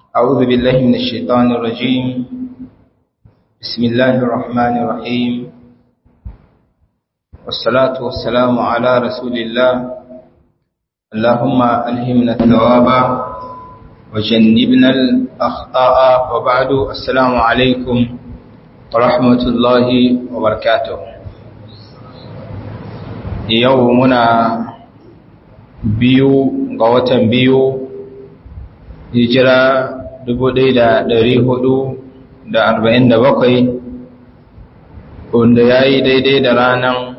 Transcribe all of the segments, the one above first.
أعوذ بالله من الشيطان الرجيم بسم الله الرحمن الرحيم والصلاة والسلام على رسول الله اللهم ألهمنا الثواب وجنبنا الأخطاء وبعد السلام عليكم ورحمة الله وبركاته يومنا biyu ga watan biyu hijira bakwai, wanda ya yi daidai da ranar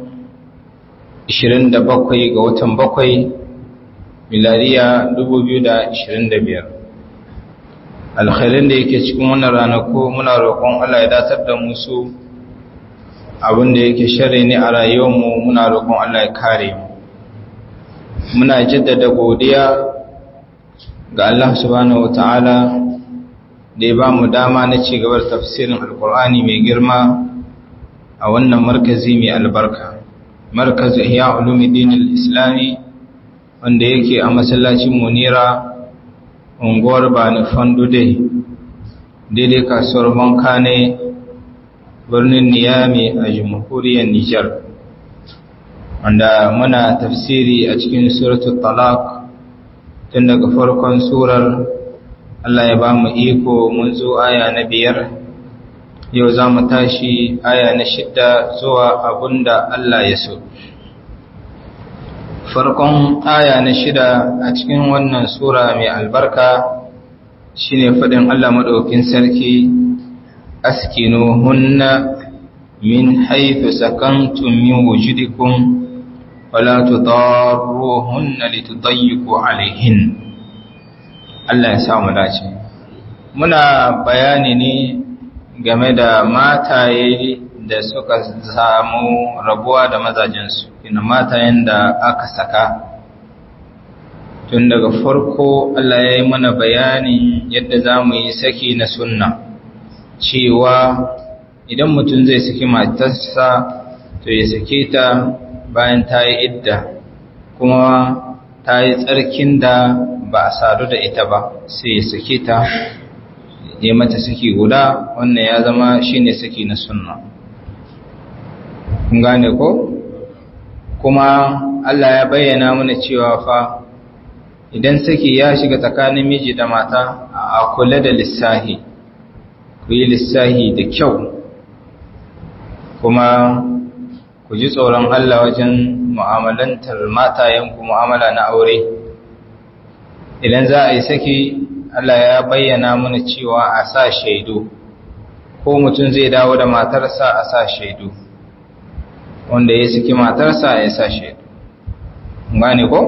bakwai ga watan bakwai milariya biyar. alkhairin da yake cikin wannan ranaku muna roƙon Allah ya datar da musu abinda yake shari ne a rayuwarmu muna roƙon Allah ya kare mu muna jaddada godiya ga Allah subhanahu wata'ala da ya ba mu dama na ci gabar tafsirin alkur'ani mai girma a wannan markazi mai albarka markazu ihya ulumuddin al-islami wanda yake a masallacin munira unguwar bani fandude daidai kasuwar banka ne birnin niyami a jamhuriyar nijar wanda muna tafsiri a cikin suratul talaq tun daga farkon surar Allah ya ba mu iko mun zo aya na biyar yau za mu tashi aya na shidda zuwa abunda Allah ya so farkon aya na shida a cikin wannan sura mai albarka shine faɗin Allah maɗaukin sarki askinu hunna min haifu sakantun min wujudikum wala tudarruhunna litudayyiqu alaihin Allah ya sa mu dace muna bayani ne game da mataye da suka samu rabuwa da mazajensu ina matayen da aka saka tun daga farko Allah ya yi mana bayani yadda za mu yi saki na sunna cewa idan mutum zai saki matarsa to ya sake ta bayan ta yi idda kuma ta yi tsarkin da ba a sadu da ita ba sai ya sake ta ya mata saki guda wannan ya zama shine saki na sunna kun gane ko kuma Allah ya bayyana mana cewa fa idan saki ya shiga tsakanin miji da mata a kula da lissahi ku yi lissahi da kyau kuma ku ji tsoron Allah wajen mu'amalantar matayenku mu'amala na aure idan za a yi saki Allah ya bayyana mana cewa a sa shaidu ko mutum zai dawo da matarsa a sa shaidu wanda ya saki matarsa ya sa shaidu gane ko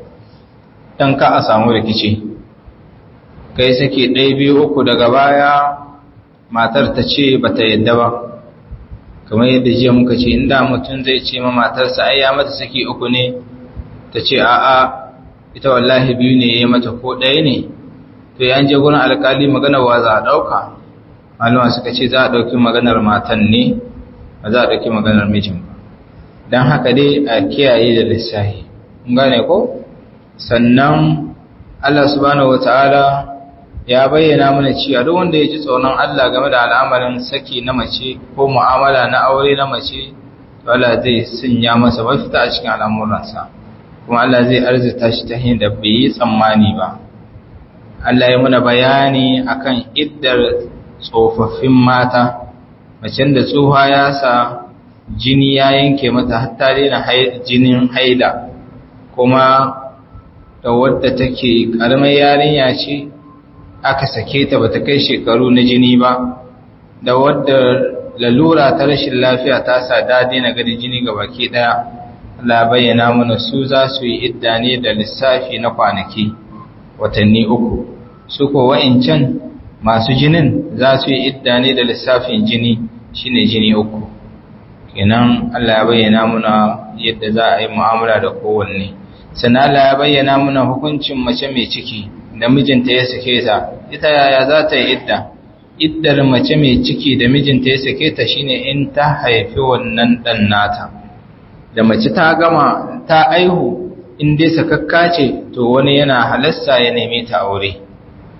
dan ka a samu rikici kai saki ɗaya biyu uku daga baya matar ta ce bata yadda ba kamar yadda jiya muka ce inda mutum zai ce ma matarsa ai ya mata saki uku ne ta ce a'a ita wallahi biyu ne ya mata ko ɗaya ne to ya je gurin alkali maganar wa za a ɗauka malama suka ce za a ɗauki maganar matan ne ba za a ɗauki maganar mijin ba don haka dai a kiyaye da lissahi gane ko sannan Allah subhanahu wataala ya bayyana mana cewa duk wanda ya ji tsoron Allah game da al'amarin saki na mace ko mu'amala na aure na mace to Allah zai sanya masa mafita a cikin al'amuransa kuma Allah zai arzita shi ta hanyar da bai yi tsammani ba Allah ya muna bayani akan iddar tsofaffin mata macen da tsoha ya sa jini ya yanke mata hatta daina jinin haila kuma da wadda take karamar yarinya ce aka sake ta bata kai shekaru na jini ba da wadda lalura ta rashin lafiya ta sa dade na gani jini ga baki daya Allah bayyana mana su za su yi idda ne da lissafi na kwanaki watanni uku su ko wa'incan masu jinin za su yi idda ne da lissafin jini shine jini uku kenan Allah ya bayyana mana yadda za a yi mu'amala da kowanne sannan Allah ya bayyana mana hukuncin mace mai ciki da mijinta ya sake ta ita yaya za ta yi idda iddar mace mai ciki da mijinta ya sake ta shine in ta haifi wannan dan nata da mace ta gama ta aihu in dai sakakka ce to wani yana halasta ya neme ta aure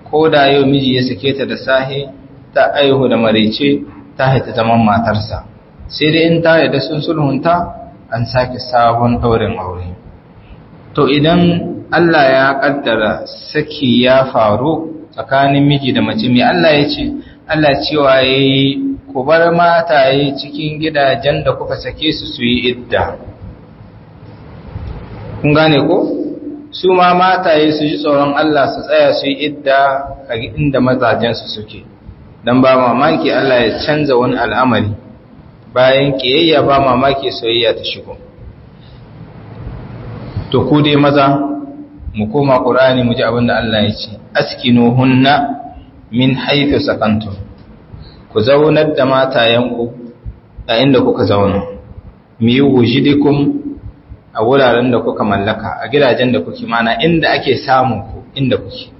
ko da yau miji ya sake ta da sahi ta aihu da marece ta haita zaman matarsa sai dai in ta yadda sun sulhunta an sake sabon ɗaurin aure to idan Allah ya ƙaddara saki ya faru tsakanin miji da mace mai Allah ya ce Allah cewa ya yi ku bar mataye cikin gidajen da kuka sake su su yi idda kun gane ko su ma mataye su ji tsoron Allah su tsaya su yi idda a inda mazajensu suke don ba mamaki Allah ya canza wani al'amari bayan ƙiyayya ba mamaki soyayya ta shigo to ku dai maza mu koma ƙurani mu ji abin da Allah ya ce askinu hunna min haifu sakantum ku zaunar da matayenku a inda kuka zauna mi wujidikum a wuraren da kuka mallaka a gidajen da kuke mana inda ake samun ku inda kuke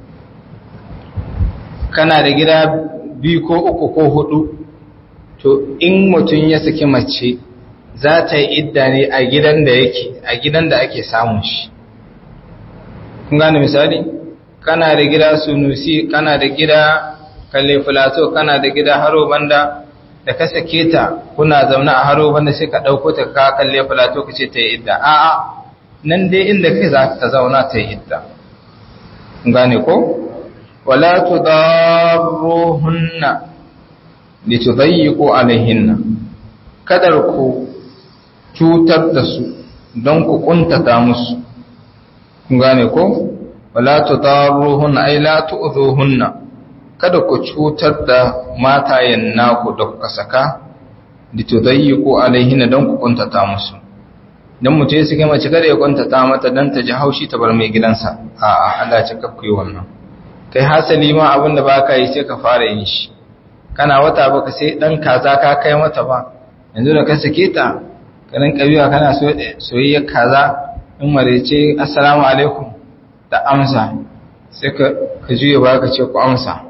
kana da gida biyu ko uku ko hudu to in mutum ya saki mace za ta yi idda ne a gidan da yake a gidan da ake samun shi kun gane misali kana da gida sunusi kana da gida kalle filato kana da gida haro banda da ka sake ta kuna zaune a haro banda sai ka ɗauko ta ka kalle filato ka ce ta yi idda a'a nan dai inda kai za ta zauna ta yi idda gane ko wala tudarruhunna litudayyiqu alaihinna kadar ku cutar da su don ku kuntata musu kun gane ko wala tudarruhunna ay la tu'dhuhunna kada ku cutar da matayen naku da kuka saka litudayyiqu alaihinna don ku kuntata musu dan mutum ya sake mace kada ya kuntata mata dan ta ji haushi ta bar mai gidansa a'a Allah ya cika ku yi wannan kai hasali ma abin da baka yi sai ka fara yin shi kana wata baka sai dan kaza ka kai mata ba yanzu da ka sake ta kanin kabiwa kana soyayyar kaza in marece assalamu alaikum da amsa sai ka ka juye ba ka ce ku amsa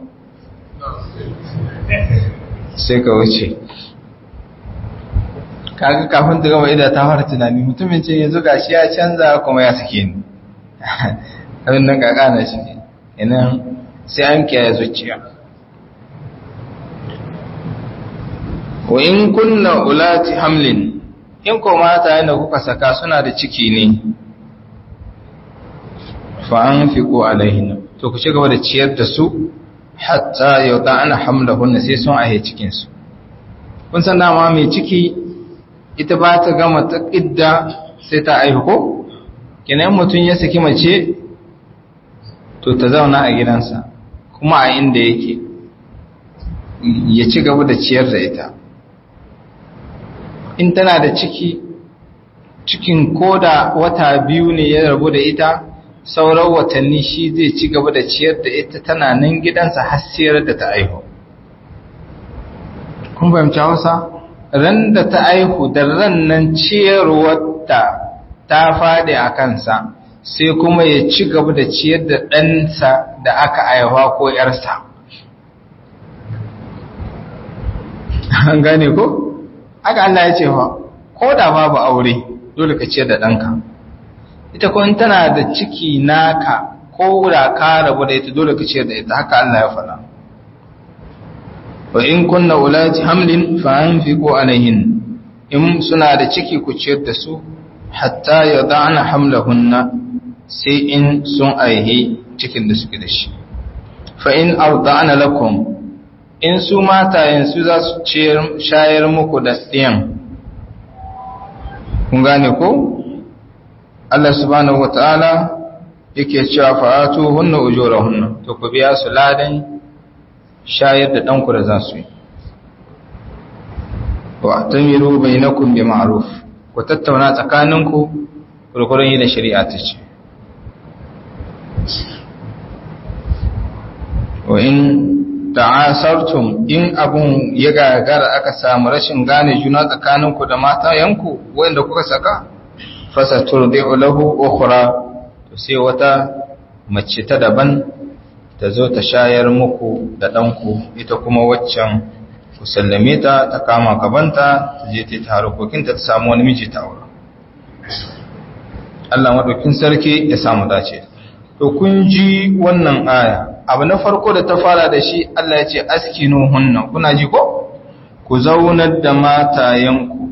sai ka wuce kaga kafin ta gama ida ta fara tunani mutumin ce yanzu gashi ya canza kuma ya sake ni abin nan kakana shi ne inan sai an kiyaye zuciya wa in kunna ulati hamlin in ko mata yana kuka saka suna da ciki ne fa anfiqu alaihin to ku ci gaba da ciyar da su hatta yauta ana hamlahunna sai sun ahe cikin su kun san dama mai ciki ita ba ta gama ta idda sai ta aihu ko kenan mutum ya saki mace to ta zauna a gidansa kuma a inda yake ya ci gaba da ciyar da ita in tana da ciki cikin koda wata biyu ne ya rabu da ita sauran watanni shi zai ci gaba da ciyar da ita tana nan gidansa har siyar da ta aihu kun fahimci hausa ran da ta aihu da ran nan ciyarwar ta ta faɗi a kansa sai kuma ya ci gaba da ciyar da ɗansa da aka aihuwa ko ‘yarsa an gane ko? aka Allah ya ce fa ko da babu aure dole ka ciyar da ɗanka ita ko in tana da ciki naka ko da ka rabu da ita dole ka ciyar da ita haka Allah ya faɗa wa in kunna ulati hamlin fa anfiqu alaihin in suna da ciki ku ciyar da su hatta yadana hamlahunna sai in sun aihe cikin da suke da shi fa in arda'ana lakum in su matayen su za su shayar muku da ɗiyan kun gane ko Allah subhanahu wata'ala yake cewa fa'atu hunna ujurahunna to ku biya su ladan shayar da ɗanku da za su yi wa tamiru bainakum bi ma'ruf ku tattauna tsakaninku kurkurin yi da shari'a ta ce wa in ta'asartum in abun ya gagara aka samu rashin gane juna tsakaninku da matayenku wanda kuka saka fasaturdi'u lahu ukhra to sai wata mace ta daban ta zo ta shayar muku da danku ita kuma waccan ku sallame ta ta kama gabanta ta je ta harkokinta ta samu wani miji ta aure Allah madaukin sarki ya samu dace to kun ji wannan aya abu na farko da ta fara da shi Allah ya ce askinu hunna kuna ji ko ku zaunar da matayenku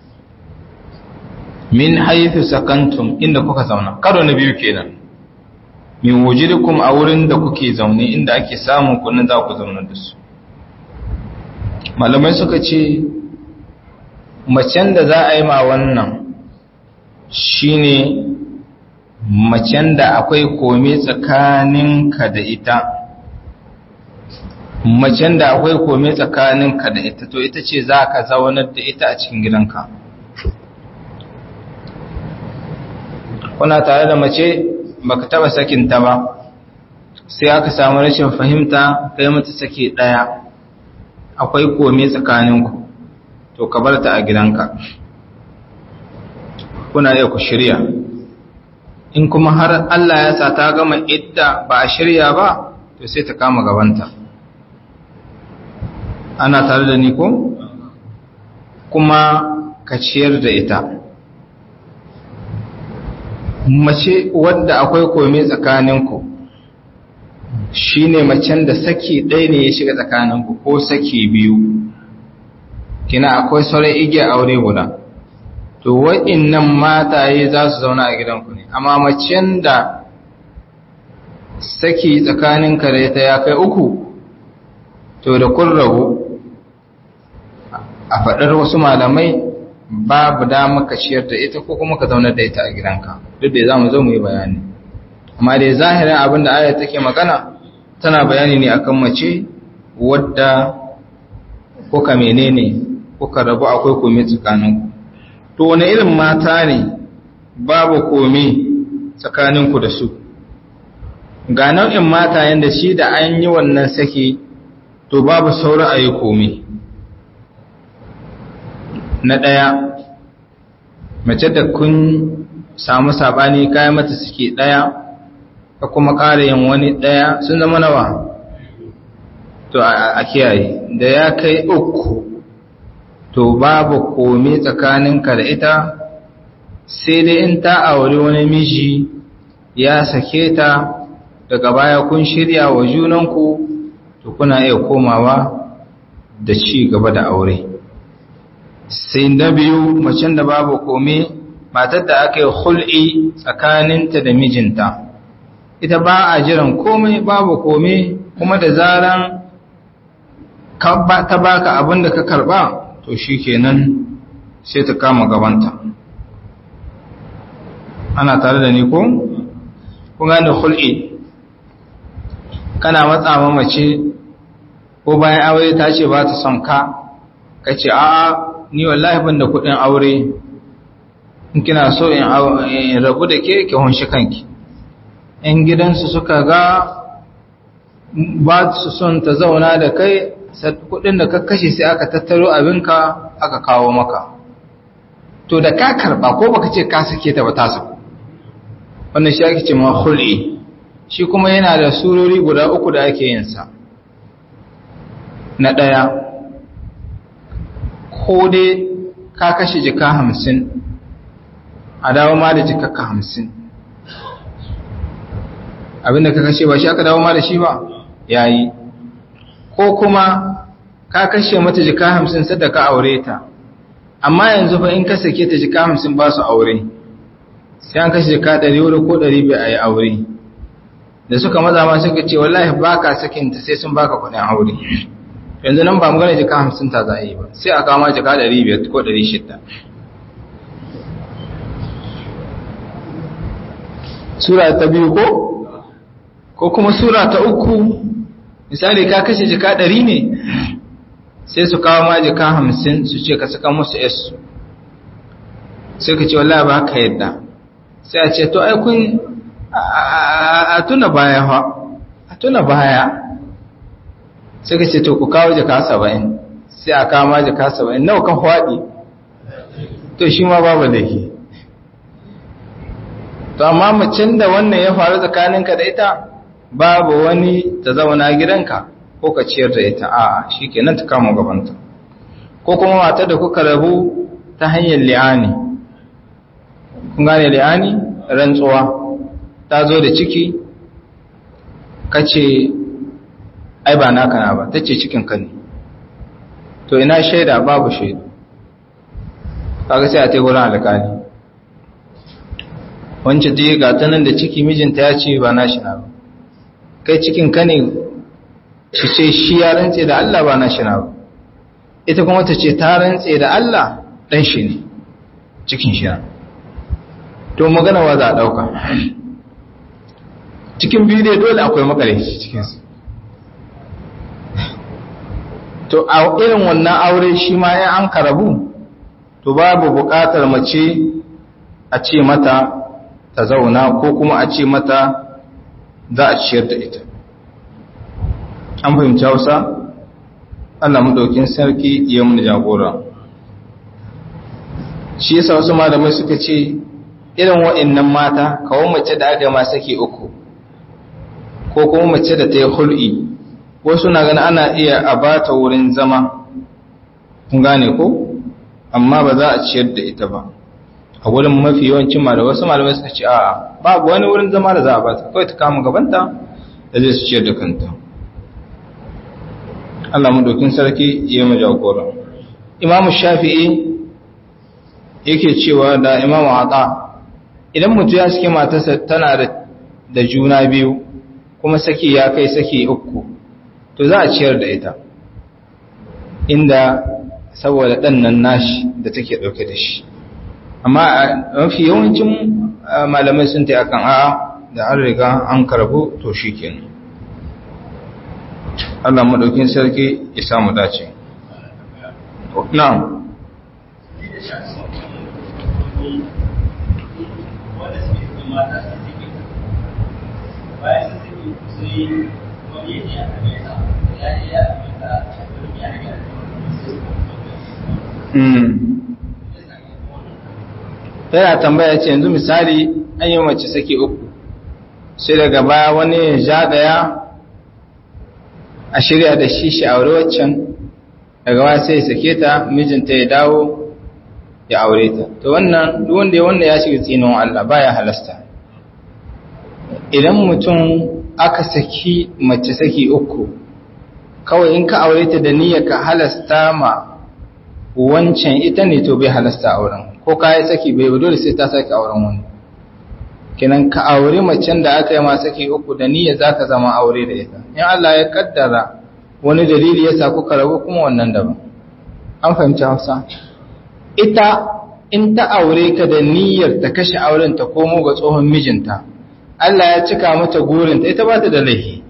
min haythu sakantum inda kuka zauna karo na biyu kenan min wujidukum a wurin da kuke zaune inda ake samun kunin za ku zauna da su malamai suka ce macen da za a yi ma wannan shine macen da akwai kome tsakaninka da ita macen da akwai kome tsakaninka da ita to ita ce za ka zaunar da ita a cikin gidanka kuna tare da mace baka taba sakinta ba sai aka samu rashin fahimta kai mata sake daya akwai kome tsakaninku to ka bar ta a gidanka kuna iya ku shirya in kuma har Allah ya sa ta gama idda ba a shirya ba to sai ta kama gabanta ana tare da ni ko kuma ka ciyar da ita mace wadda akwai kome tsakaninku shine macen da saki ɗaya ne ya shiga tsakaninku ko saki biyu kina akwai sauran igiyar aure guda to waɗannan mataye za su zauna a gidanku ne amma macen da saki tsakanin kare ta ya kai uku to da kun rabu a faɗar wasu malamai babu dama ka ciyar da ita ko kuma ka zaunar da ita a gidanka duk da za mu zo mu yi bayani amma dai zahirin abin da ayat take magana tana bayani ne akan mace wadda kuka menene kuka rabu akwai komai tsakaninku to wani irin mata ne babu komai tsakaninku da su ga nau'in mata yanda shi da an yi wannan saki to babu sauran a yi komai na ɗaya mace da kun samu saɓani kayan mata suke ɗaya ka kuma ƙara yin wani ɗaya sun zama nawa to a kiyaye da ya kai uku to babu komai tsakaninka da ita sai dai in ta auri wani miji ya sake ta daga baya kun shirya wa junanku to kuna iya komawa da ci gaba da aure sai na biyu macen da babu komai matar da aka yi hul'i tsakaninta da mijinta ita ba a jiran komai babu komai kuma da zaran ta baka abin da ka karba to shi kenan sai ta kama gabanta ana tare da ni ko? kun gane hul'i kana matsa mace ko bayan aure ta ce ba ta son ka ka ce a'a ni wallahi ban da kudin aure in kina so in rabu da ke ki hunshi kanki in gidansu suka ga ba su son ta zauna da kai kudin da ka kashe sai aka tattaro abinka aka kawo maka to da ka karba ko baka ce ka sake ta ba ta saku wannan shi ake ce ma hul'i shi kuma yana da surori guda uku da ake yin sa na ɗaya ko dai ka kashe jika hamsin a dawo ma da jikakka hamsin abinda ka kashe ba shi aka dawo ma da shi ba yayi ko kuma ka kashe mata jika hamsin sadda ka aure ta amma yanzu fa in ka sake ta jika hamsin ba su aure sai an kashe jika ɗari wuri ko ɗari bai a yi aure da suka maza ma suka ce wallahi ba ka sakinta sai sun baka kuɗin aure yanzu nan ba mu gane jika hamsin ta za a yi ba sai a kama jika ɗari biyar ko ɗari shidda sura ta biyu ko ko kuma sura ta uku misali ka kashe jika ɗari ne sai su kawo ma jika hamsin su ce ka saka musu yasu sai ka ce wallahi ba ka yadda sai a ce to ai kun a tuna baya fa a tuna baya sai ka ce to ku kawo jika saba'in sai a kawo ma jika saba'in nawa ka faɗi to shi ma babu laifi to amma macin da wannan ya faru tsakaninka da ita babu wani ta zauna gidanka ko ka ciyar da ita a'a shikenan ta kama gabanta ko kuma matar da kuka rabu ta hanyar li'ani kun gane li'ani rantsuwa ta zo da ciki kace ai ba naka na ba tace cikin ka ne to ina shaida babu shaida kaga sai a tai gurin alƙali wance dai ga ta nan da ciki mijinta ya ce ba na shi na ba kai cikin ka ne shi ce shi ya rantse da Allah ba na shi na ba ita kuma ta ce ta rantse da Allah dan shi ne cikin shi na to magana wa za a ɗauka cikin biyu dai dole akwai makarici cikinsu to a irin wannan aure shi ma ya an karabu to babu buƙatar mace a ce mata ta zauna ko kuma a ce mata za a ciyar da ita an fahimci hausa allah maɗaukin sarki ya mun jagora shi yasa wasu malamai suka ce irin wa'annan mata kawo mace da aka ma sake uku ko kuma mace da ta yi hul'i wasu na gani ana iya a bata wurin zama kun gane ko amma ba za a ciyar da ita ba a wurin mafi yawancin malamai wasu malamai suka ce a'a babu wani wurin zama da za a bata kawai ta kama gabanta da zai su ciyar da kanta Allah madaukin sarki ya mu jagora Imam Shafi'i yake cewa da Imam Ata idan mutum ya saki matarsa tana da juna biyu kuma saki ya kai saki uku to za a ciyar da ita inda saboda ɗan nan nashi da take ɗauke da shi amma mafi yawancin malamai sun ta akan a'a da an riga an karbu to shi kenan Allah maɗaukin sarki ya samu dace na'am bayan sun sai wani ne a amerika ya ne ya amerika ya ne yana tambaya ce yanzu misali an yi mace sake uku sai daga baya wani ya jagaya a shirya da shi shi aure waccan daga baya sai ya sake ta mijinta ya dawo ya aure ta to wannan duk wanda ya wannan ya shiga tsinon Allah baya halasta idan mutum aka saki mace saki uku kawai in ka aure ta da niyyar ka halasta ma wancan ita ne to bai halasta auren ko ka yi saki bai dole sai ta saki auren wani kenan ka aure macen da aka yi ma saki uku da niyyar zaka zama aure da ita in Allah ya kaddara wani dalili ya sa kuka rabu kuma wannan daban an fahimci Hausa ita in ta aure ka da niyyar ta kashe auren ta komo ga tsohon mijinta Allah ya cika mata gurinta ita ba ta da laifi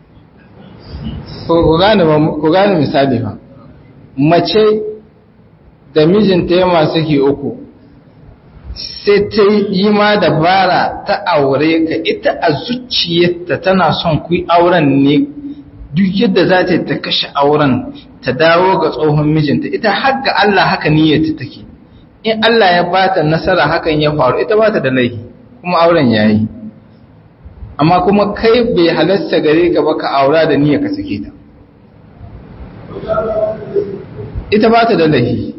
ku gane misali ba mace da mijinta ya masu ke uku sai ta yi ma dabara ta aure ka ita a zuciyarta tana son ku auren ne duk yadda za ta ta kashe auren ta dawo ga tsohon mijinta ita har ga Allah haka niyyarta take in Allah ya bata nasara hakan ya faru ita bata da laifi kuma auren yayi amma kuma kai bai halasta gare ka ba ka aura da niyya ka sake ta ita ba ta da lahi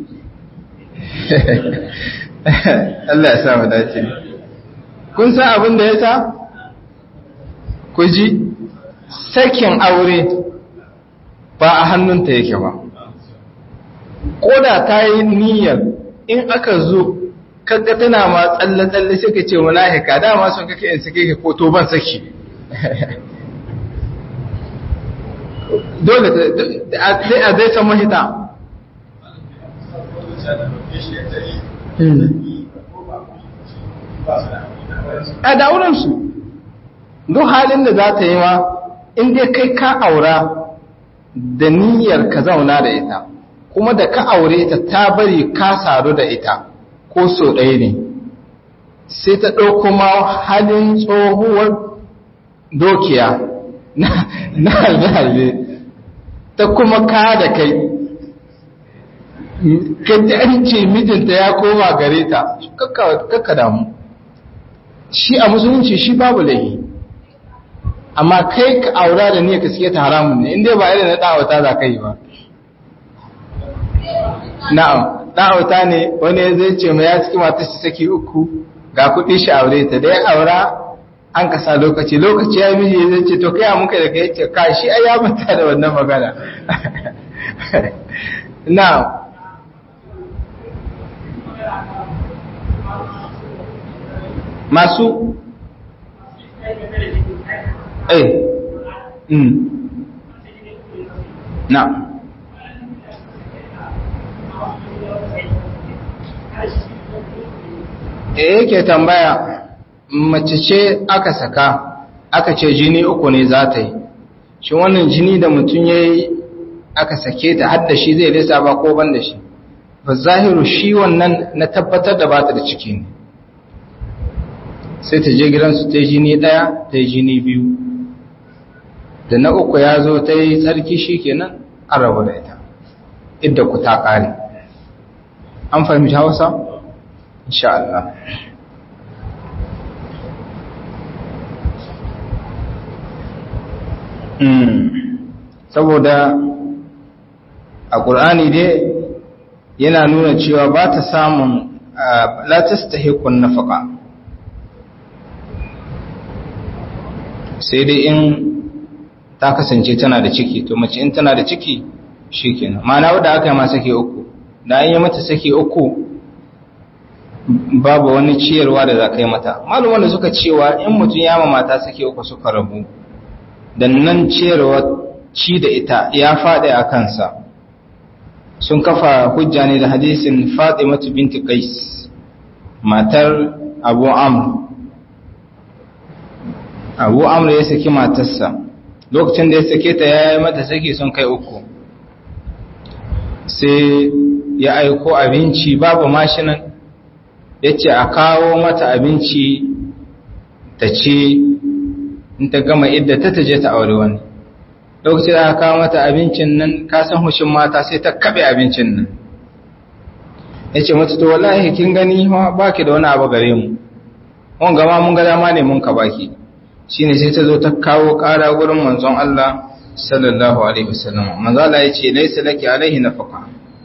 Allah ya sa mu dace kun san abin da ya sa ku ji sakin aure ba a hannunta yake ba ko da ta yi niyyar in aka zo kaga tana ma tsalle-tsalle sai ka ce mala'ika dama sun kake in sake ka ko to ban saki dole sai a zai san mahita a dauransu duk halin da za ta yi ma inda kai ka aura da niyyar ka zauna da ita kuma da ka aure ta ta bari ka saru da ita ko so ɗaya ne sai ta ɗauko ma halin tsohuwar dokiya na halbe ta kuma ka da kai kaji an ce mijinta ya koma gare ta kakka damu shi a musulunci shi babu laifi amma kai ka aura da niyyar ka suke ta haramun ne inda ba irin na ɗawata za ka yi ba na'am ɗa'auta ne wani zai ce mai ya ciki mata shi saki uku ga kuɗi shi aure ta da ya aura an ka sa lokaci lokaci ya miji zai ce to kai muka da kai ce ka shi ai ya manta da wannan magana na masu eh mm na e yake tambaya mace ce aka saka aka ce jini uku ne za ta yi shi wannan jini da mutum ya yi aka sake ta har da shi zai lisa ba ko ban da shi ba zahiru shi wannan na tabbatar da ba ta da ciki ne sai ta je gidansu ta yi jini ɗaya ta yi jini biyu da na uku ya zo ta yi tsarki shi kenan an rabu da ita idda ku ta ƙare an fahimci hausa? insha Allah saboda a ƙur'ani dai yana nuna cewa ba ta samun latas ta hekun nafaka sai dai in ta kasance tana da ciki to mace in tana da ciki shi kenan ma'ana wadda aka yi ma sake uku da an yi mata sake uku babu wani ciyarwa da za ka yi mata malumar da suka cewa in mutum ya mata sake uku suka rabu da nan ciyarwa ci da ita ya faɗi a kansa sun kafa hujja ne da hadisin fatimatu binti qais matar abu amr abu amr ya saki matarsa lokacin da ya sake ta ya yi mata saki sun kai uku sai ya aiko abinci babu mashinan ya ce a kawo mata abinci ta ce in ta gama idda ta taje ta aure wani lokacin da aka kawo mata abincin nan kasan hushin mata sai ta kaɓe abincin nan ya ce mata to wallahi kin gani ba ki da wani abu gare mu wani gama mun ga dama ne mun ka baki shi ne sai ta zo ta kawo ƙara gurin manzon Allah sallallahu alaihi wasallam manzo Allah ya ce laisa laki alaihi nafaqa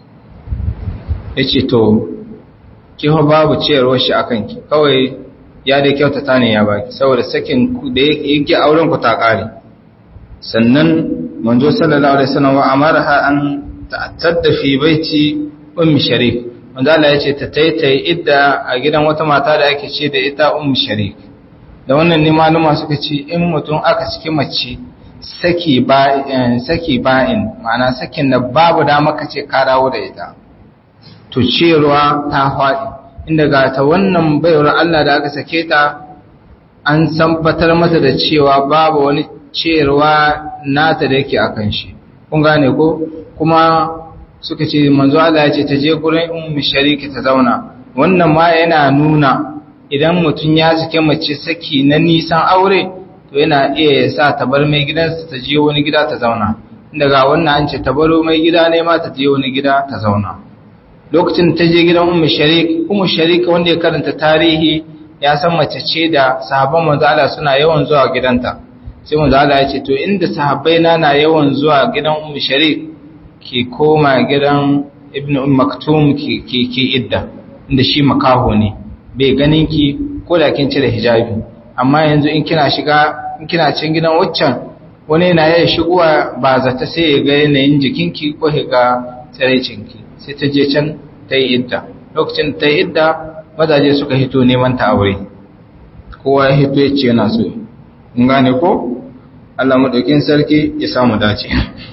ya ce to kiho babu ciyarwar shi akan ki kawai ya da kyautata ne ya baki saboda sakin ku da yake auren ku ta kare sannan manzo sallallahu alaihi wasallam wa amaraha an ta'tadda fi baiti ummi sharik manzo Allah ya ce ta taitai idda a gidan wata mata da ake ce da ita ummi sharik da wannan ne maluma suka ce in mutum aka ciki mace saki ba'in saki ba'in ma'ana sakin da babu dama kace ka dawo da ita to ciyarwa ta faɗi inda ga ta wannan baiwar Allah da aka sake ta an sambatar mata da cewa babu wani ciyarwa nata da yake akan shi kun gane ko kuma suka ce manzo Allah ya ce ta je gurin ummu shariki ta zauna wannan ma yana nuna idan mutum ya sake mace saki na nisan aure to yana iya ya sa ta bar mai gidansa ta je wani gida ta zauna inda ga wannan an ce ta baro mai gida ne ma ta je wani gida ta zauna lokacin ta je gidan ummu sharik ummu sharik wanda ya karanta tarihi ya san mace ce da sahabban manzo Allah suna yawan zuwa gidanta sai manzo Allah ya ce to inda sahabbai na na yawan zuwa gidan ummu sharik ki koma gidan ibnu umm maktum ki ki ki idda inda shi makaho ne bai ganin ki ko da kin cire hijabi amma yanzu in kina shiga in kina cin gidan waccan wani yana yayin shigowa ba zata sai ya ga yanayin jikinki ko ya ga tsiraicinki sai ta je can ta yi idda lokacin ta yi idda mazaje suka hito neman ta aure kowa ya hito ya ce yana so in gane ko Allah madaukin sarki ya samu dace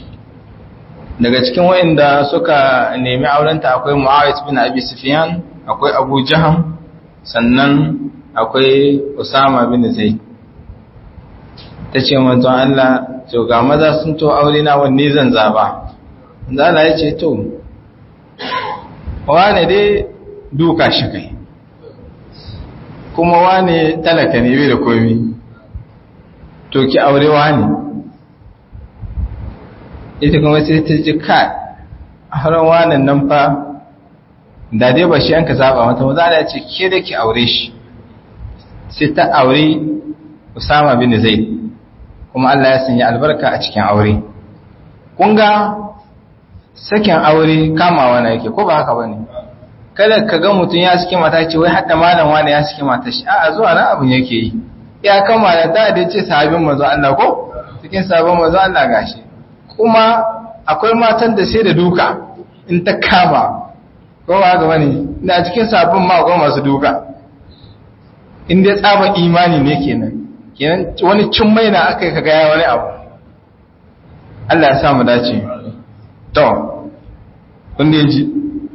daga cikin wayanda suka nemi aurenta akwai Muawiyah bin Abi Sufyan akwai Abu Jaham sannan akwai Usama bin Zaid tace manzon Allah to ga maza sun to aure na wanne zan zaba manzon Allah ya ce to wane dai duka shi kai kuma wane talaka ne bai da komi to ki aure wani ita kuma sai ta ji ka har wanan nan fa da dai ba shi an ka zaba mata maza da ce ke da ki aure shi sai ta aure Usama bin Zaid kuma Allah ya sanya albarka a cikin aure kun ga sakin aure kamawa na yake ko ba haka bane kada ka ga mutum ya saki mata ce wai hadda malam wani ya saki mata shi a'a zuwa nan abin yake yi ya kamala ta da ce sahabin manzo Allah ko cikin sabon manzo Allah gashi kuma akwai matan da sai da duka in ta kama ko ba ga bane ina cikin sabon ma akwai masu duka in dai tsaba imani ne kenan kenan wani cin mai na aka yi kaga ya wani abu Allah ya sa mu dace to kun da ji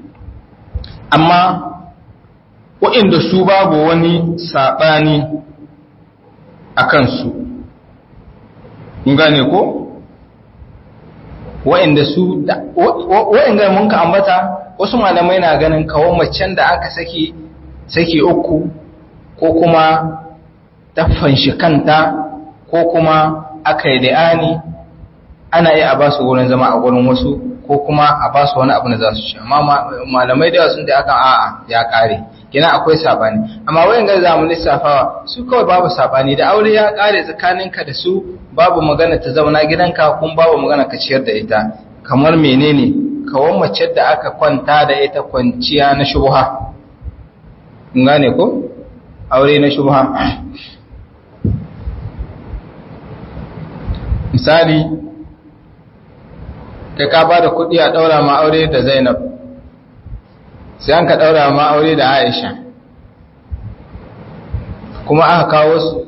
amma waɗanda su babu wani saɓani a kansu gane ko waɗanda su waɗanda mun ka ambata wasu malamai na ganin kawo macen da aka saki saki uku ko kuma taffan shi kanta ko kuma aka yi da'ani ana iya a ba su wurin zama a wurin wasu ko kuma a ba su wani abu da za su ci amma malamai da sun da aka a'a ya kare kina akwai sabani amma wayan ga zamu lissafawa su kawai babu sabani da aure ya kare tsakaninka da su babu magana ta zauna gidanka kun babu magana ka ciyar da ita kamar menene kawan mace da aka kwanta da ita kwanciya na shubha kun gane ko aure na shubha misali kai ka ba da kuɗi a ɗaura ma aure da zainab sai an ka ɗaura ma aure da aisha kuma aka kawo su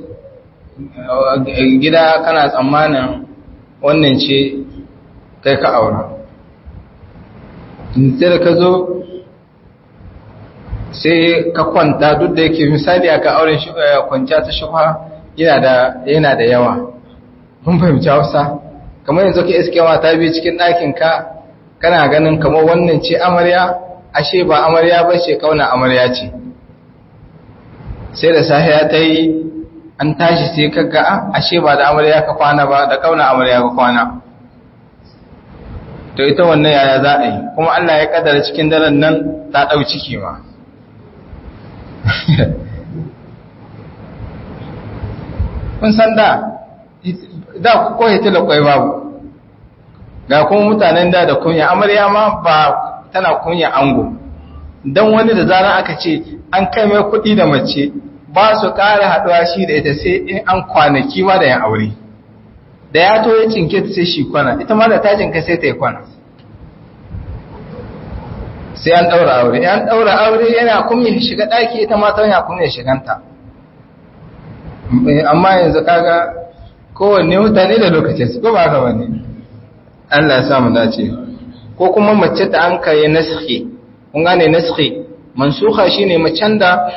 gida kana tsammanin wannan ce kai ka aura sai da ka zo sai ka kwanta duk da yake misali aka auren kwanciya ta shufa yana da yawa mun fahimci hausa kamar yanzu ka iske mata biyu cikin ɗakinka kana ganin kamar wannan ce amarya ashe ba amarya ba ce kauna amarya ce sai da sahiya ta yi an tashi sai kaga ashe ba da amarya ka kwana ba da kauna amarya ka kwana to ita wannan yaya za a yi kuma Allah ya kadara cikin daren nan ta ɗau ciki ma kun san da da ko hitila kwai babu ga kuma mutanen da da kunya amarya ma ba tana kunya ango dan wani da zaran aka ce an kai mai kuɗi da mace ba su ƙara haɗuwa shi da ita sai in an kwanaki ma da yan aure da ya to ya cinke ta sai shi kwana ita ma da ta cinka sai ta yi kwana sai an ɗaura aure an ɗaura aure yana kuma shiga ɗaki ita ma ta yana kuma shiganta amma yanzu kaga kowanne mutane da lokacin su ko ba haka bane Allah ya sa mu dace ko kuma mace ta an kai naskhi kun gane naskhi mansukha shine macen da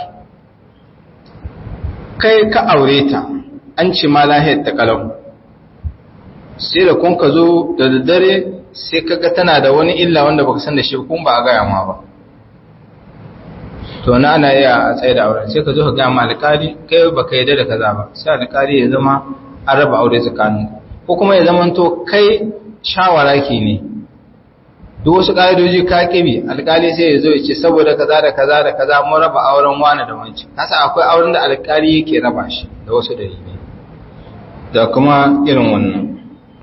kai ka aure ta an ce ma lahiyar ta kalau sai da kun ka zo da daddare sai kaga tana da wani illa wanda baka san da shi kun ba a gaya ma ba to na ana iya a tsaye da auren sai ka zo ka gaya ma alƙali kai baka yarda da kaza ba sai alƙali ya zama an raba aure tsakanin ko kuma ya zama to kai shawara ke ne duk wasu ƙa'idoji ka kibi alƙali sai ya zo ya ce saboda kaza da kaza da kaza mun raba auren wani da wancan kasa akwai auren da alƙali yake raba shi da wasu dalilai da kuma irin wannan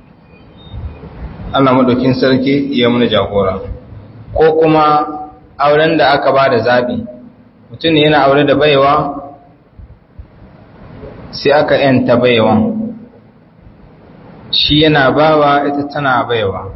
Allah madaukin sarki ya muna jagora ko kuma auren da aka ba da zaɓi mutum ne yana aure da baiwa sai aka yanta baiwa shi yana bawa ita tana baiwa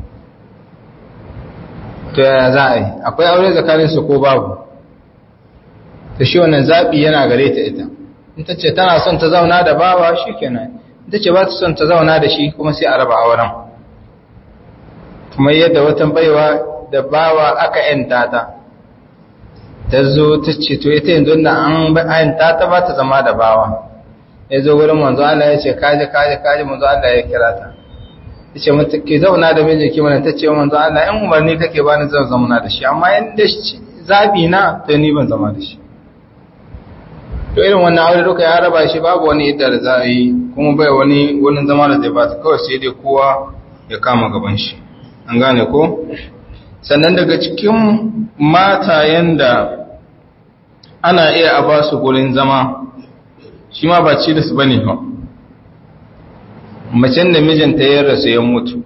to yaya za a yi akwai aure tsakaninsu ko babu ta shi wannan zaɓi yana gare ta ita in ta ce tana son ta zauna da bawa shi kenan ita ce ba ta son ta zauna da shi kuma sai a raba auren kuma yadda watan baiwa da bawa aka yanta ta ta zo ta ce to ita yanzu da an yanta ta ba ta zama da bawa ya zo wurin manzo Allah ya ce kaji kaji kaji manzo Allah ya kira ta ya ce mata ke zauna da miji ki mana ta ce manzo Allah in umarni kake ba ni zan zauna da shi amma in da zabi na to ni ban zama da shi to irin wannan aure duka ya raba shi babu wani idda da za a yi kuma bai wani wani zama da zai ba ta kawai sai dai kowa ya kama gaban shi an gane ko sannan daga cikin matayen da ana iya a ba su gurin zama shi ma ba ci da su bane ba macen da mijinta ya rasu ya mutu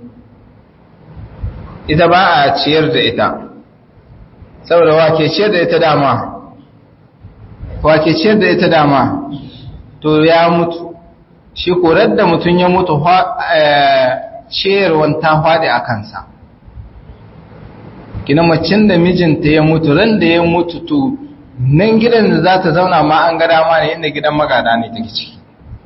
ita ba a ciyar da ita saboda wake ciyar da ita dama wake ciyar da ita dama to ya mutu shi korar da mutum ya mutu ciyarwan ta faɗi a kansa gina macin da mijinta ya mutu ran da ya mutu to nan gidan da za ta zauna ma an gada ma ne inda gidan magada ne take ciki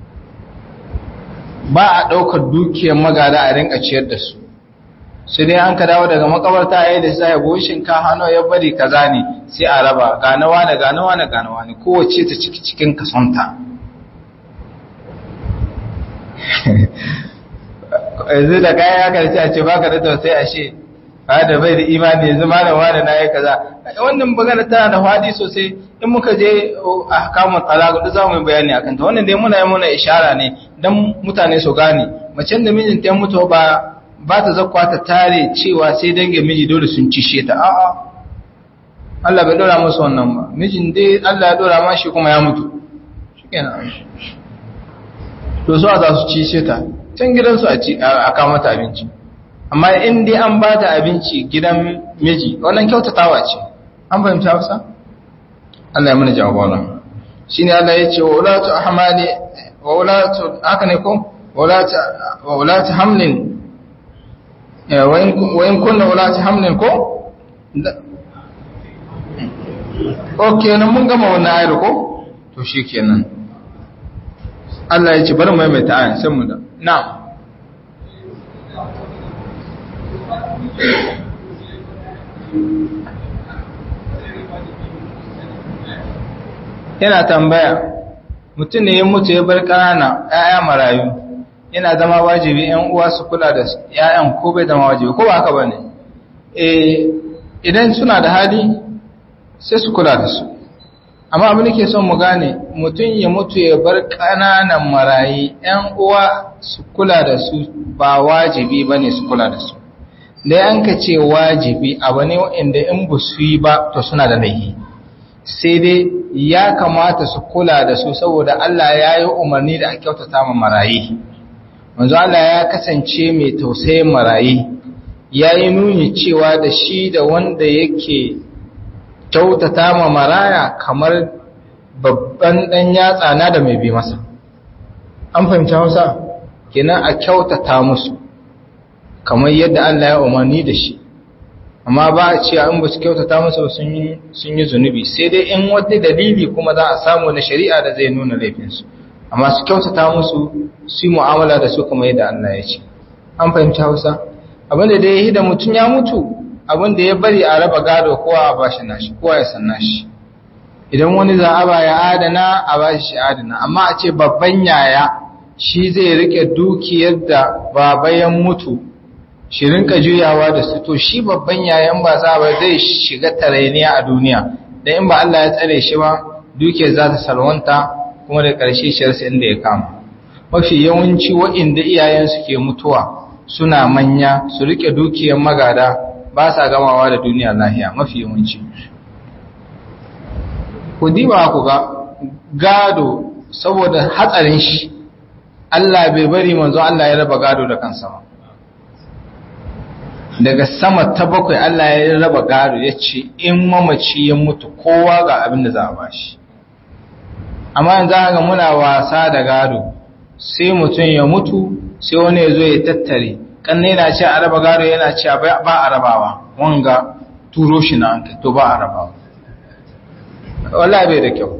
ba a ɗaukar dukiyar magada a rinka ciyar da su sai dai an ka dawo daga makabarta a yi da sai goshin ka hannu ya bari kaza ne sai a raba ganawa da ganawa da ganawa ne kowace ta ciki cikin kasonta yanzu da kayan ya karshe a ce baka da tausayi a she ba da bai da imani yanzu malam wani na yi kaza wannan magana tana da fadi sosai in muka je a kamun talaka duk za mu yi bayani akan ta wannan dai muna yi muna ishara ne don mutane su gane macen da mijinta ya mutu ba ba ta zakwa ta tare cewa sai dangin miji dole sun cishe ta a'a Allah bai dora musu wannan ba mijin dai Allah ya dora ma shi kuma ya mutu shikenan to so za su cishe ta can gidansu a ci a kawo mata abinci amma in dai an ba ta abinci gidan miji wannan kyautatawa ce an fahimta Hausa Allah ya mana jagora shine Allah ya ce wa ulatu ahmali wa ulatu haka ne ko wa ulatu wa ulatu hamlin wa in kunna ulatu hamlin ko ok nan mun gama wannan ayar ko to shikenan Allah ya ce bari mai mai ta'ayin sai mu da na'am yana tambaya mutum ne ya mutu ya bar ƙanana ‘ya'ya marayu yana zama wajibi ‘yan uwa su kula da ‘ya'yan ko bai zama wajibi ko ba haka ba ne idan suna da hali sai su kula da su amma abin da ke son mu gane mutum ya mutu ya bar ƙananan marayi ‘yan uwa su kula da su ba wajibi ba ne su kula da su da yanka ce wajibi abu ne waɗanda in ba su yi ba to suna da laihi sai dai ya kamata su kula da su saboda Allah ya yi umarni da a kyautata ma marayi manzo Allah ya kasance mai tausayin marayi ya yi nuni cewa da shi da wanda yake kyautata ma maraya kamar babban ɗan yatsa na da mai bi masa an fahimci hausa kenan a kyautata musu kamar yadda Allah ya umarni da shi amma ba a ce in ba su kyautata musu sun yi zunubi sai dai in wata dalili kuma za a samu na shari'a da zai nuna laifinsu amma su kyautata musu su yi mu'amala da su kamar yadda Allah ya ce an fahimci hausa abinda da ya yi da mutum ya mutu abinda ya bari a raba gado kowa a bashi nashi kowa ya san nashi idan wani za a ba ya adana a bashi shi adana amma a ce babban yaya shi zai rike dukiyar da baba ya mutu shi rinka juyawa da su to shi babban yayan ba za ba zai shiga tarainiya a duniya da in ba Allah ya tsare shi ba dukiyar za ta salwanta kuma da ƙarshe shirsa inda ya kama mafi yawanci waɗanda iyayensu ke mutuwa suna manya su rike dukiyar magada ba sa gamawa da duniya lahiya mafi yawanci ku diba ku ga gado saboda hatsarin shi Allah bai bari manzo Allah ya raba gado da kansa ba daga sama ta bakwai Allah ya raba gado ya ce in mamaci ya mutu kowa ga abin da za a bashi amma yanzu haka muna wasa da gado sai mutum ya mutu sai wani ya zo ya tattare kanne yana ce a raba gado yana ce ba a rabawa wanga turo shi na hankali to ba a rabawa wallahi bai da kyau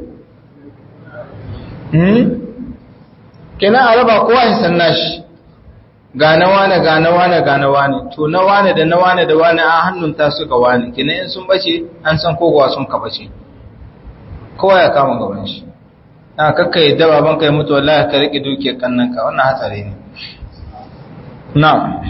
kenan a raba kowa ya san nashi ga na wane ga na wane ga na wane to na wane da na wane da wane a hannun ta suka wane kenan in sun bace an san kogowa sun ka bace kowa ya kama gaban shi na kakka yadda baban ka ya mutu wallahi ka rike dukiyar kannan ka wannan hatsari ne na'am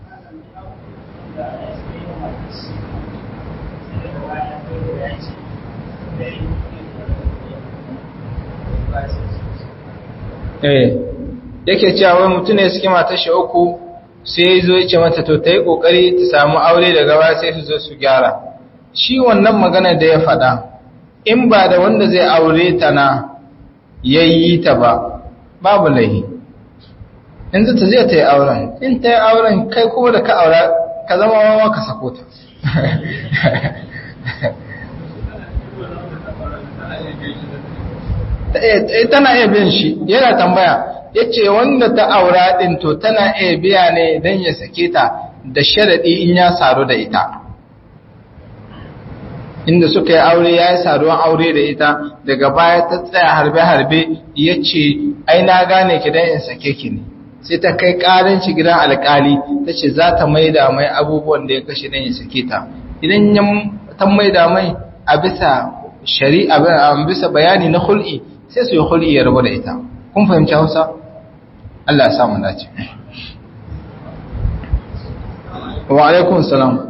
eh yake cewa wai mutum ne suke matar shi uku sai ya zo ya ce mata to ta yi ƙoƙari ta samu aure daga baya sai su zo su gyara shi wannan magana da ya faɗa in ba da wanda zai aure ta na ya yi ta ba babu laihi in ta zai ta yi auren in ta yi auren kai kuma da ka aura ka zama wawa ka sako ta tana iya bin shi yana tambaya yace wanda ta aura din to tana iya biya ne dan ya sake ta da sharadi in ya saru da ita inda suka yi aure ya yi saduwan aure da ita daga baya ta tsaya harbe-harbe ya ce ai na gane ki don in sake ki ne sai ta kai ƙarin shi gidan alƙali ta ce za ta maida mai abubuwan da ya kashe don ya sake ta idan ya ta maida mai a bisa shari'a a bisa bayani na hul'i sai su yi hul'i ya rabu da ita kun fahimci hausa Allah ya samu dace wa alaikun salam